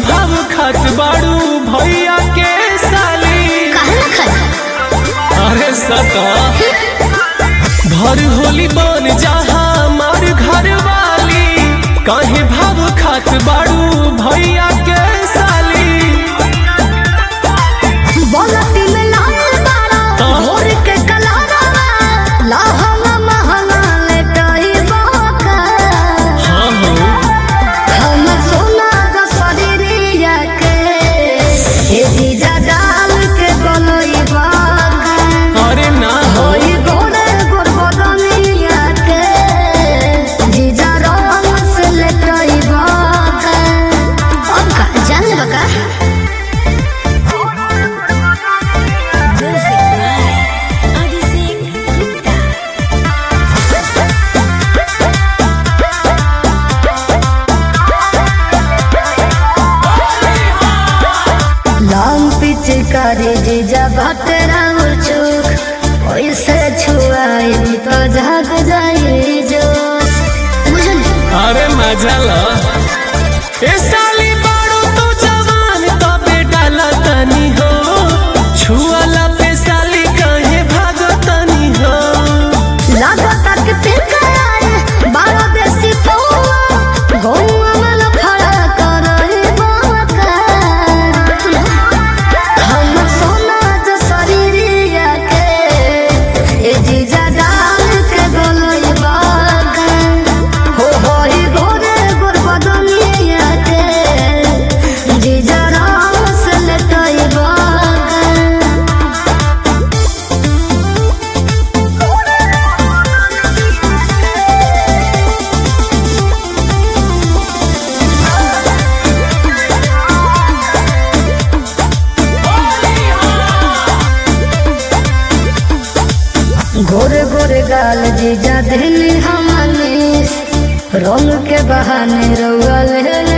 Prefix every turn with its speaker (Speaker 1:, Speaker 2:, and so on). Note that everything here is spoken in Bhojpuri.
Speaker 1: भाव खात बाड़ू भैया के साली
Speaker 2: काहे ना खाई
Speaker 1: अरे सता भर होली बन जहाँ मार घर वाली काहे भाव खात बाड़ू भैया के साली
Speaker 2: बोलती में लाल बारा भोर के कलारा लाहंगा महंगा लेटाई बाका
Speaker 1: हाँ हो
Speaker 2: हम सोना द शरीरिया के ए दीजा डाल के गलोई बाका
Speaker 1: अरे ना हो
Speaker 2: होई गोरे गोर बदनिया के जीजा रंग से लेटाई बाका अब का जान बका लाम पिचकारी जीजा भटरा चुक ओइसे छुआई तो जाग जाई जोश बुझल
Speaker 1: अरे मजा ला ए साली बाड़ू तू जवान तबे डाला तनी हो छुआला पे साली कहे भागो तनी हो
Speaker 2: लागता के पिकाए बारो देसी पौआ गौआ में लफड़ा करई बाका हम सोना जो शरीरिया के ए जीजा डाल के गलोई बाका हो होई गोरे गोर बदनिया के जीजा राम से लेटई बाका गोरे गोरे गाल जीजा दिल हमने रंग के बहाने रउआ ले